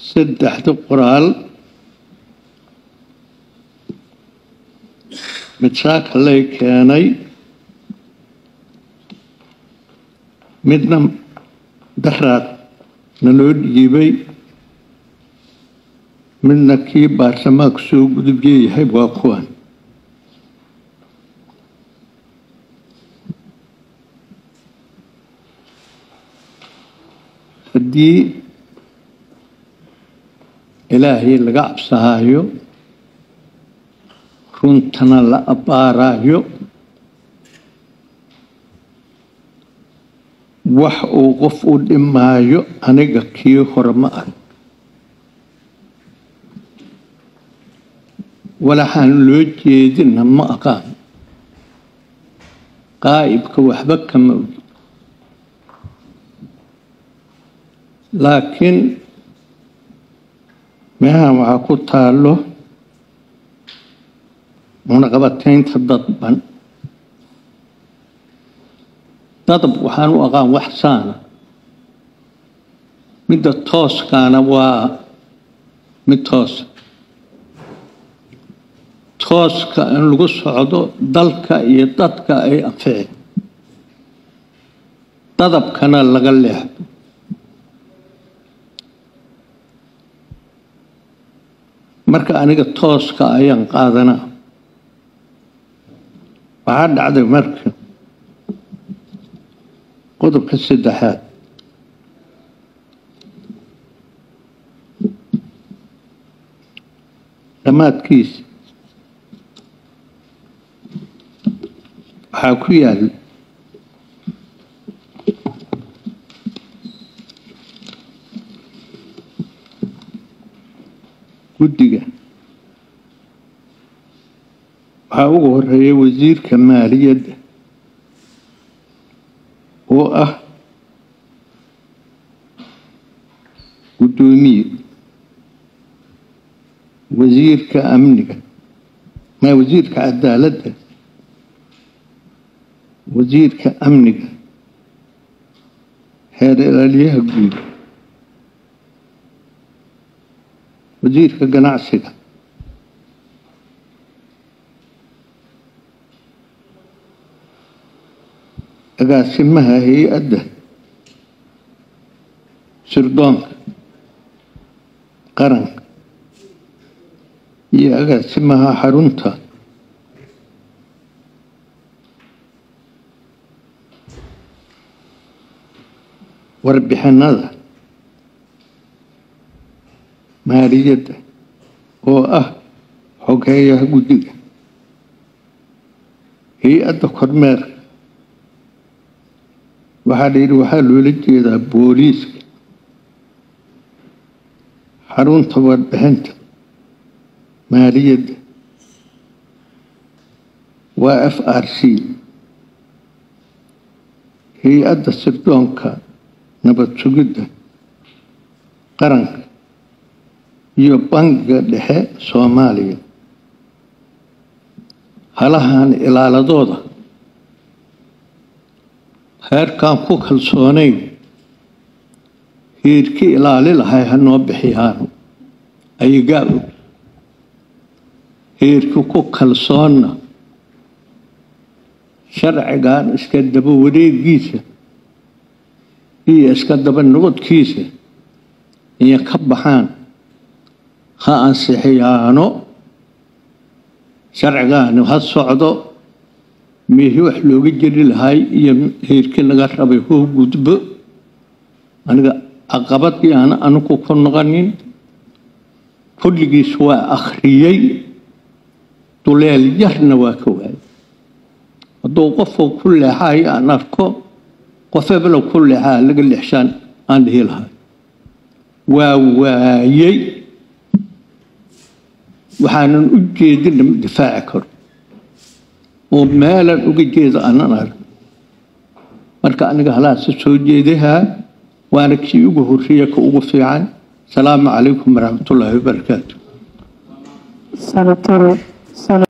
saddexda qoraal mid saaka lay keenay midna daraad naloo dhiibay midna kii baarlamaanku soo gudubyeeyahay waa kuwan haddii ilaahay laga cabsahaayo runtana la abbaaraayo wax uu qof u dhimaayo aniga kii hore ma ah walaxaan loo jeedina ma aqaan qaa'ibka waxba kama ogi laakiin meehan waxaa ku taallo munaqabataynta dadban dadab waxaan u aqaan wax saana midda tooskaana waa mid toosa tooska in lagu socdo dalka iyo dadka ay anfici dadabkana laga leexdo marka aniga tooska ayaan qaadanaa waxaa dhacday marka qodobka saddexaad dhammaadkiisa waxaa ku yaal guddiga waxaa ugu horeeya wasiirka maaliyadda oo ah guddoomiye wasiirka amniga ma wasiirka cadaaladda wasiirka amniga heer ilaaliyaha guud wasiirka ganacsiga agaasimaha hay-adda sirdoonka qaranka iyo agaasimaha xarunta warbixinada maaliyadda oo ah xogeeyaha guddiga hay-adda kormeerka waxaa la yidhi waxaa loola jeedaa booliiska xarunta warbixinta maaliyadda waa f r c hay-adda sirdoonka nabad sugidda qaranka iyo bangiga dhexe soomaaliya halahan ilaaladooda heerkaan ku kalsoonayn hiirki ilaali lahay ha noo bixiyaan ayagaa og hiirki ku kalsoonna sharcigan iska daba wareegiisa iyo iska daba noqodkiisa iyo ka baxaan ha ansixiyaano sharcigaani ha socdo meehi wax looga jeri lahay iyo heerkii laga rabay hoo gudbo aniga caqabadii aan anigu ku noqonin kulligiis waa akhriyey duleel yarna waa ka waayay hadduu qofku ku leexayo aan arko qof eblow ku leexaa laga leexshaan aan dhihi lahay waa waayey waxaanan u jeedina ma difaaci karo oo meelan uga jeeda aanan arag marka aniga halaasa soo jeedahaa waana kii ugu horreeya ka ugu fiican asalaamu calaykum waraxmatullaahi wabarakaatu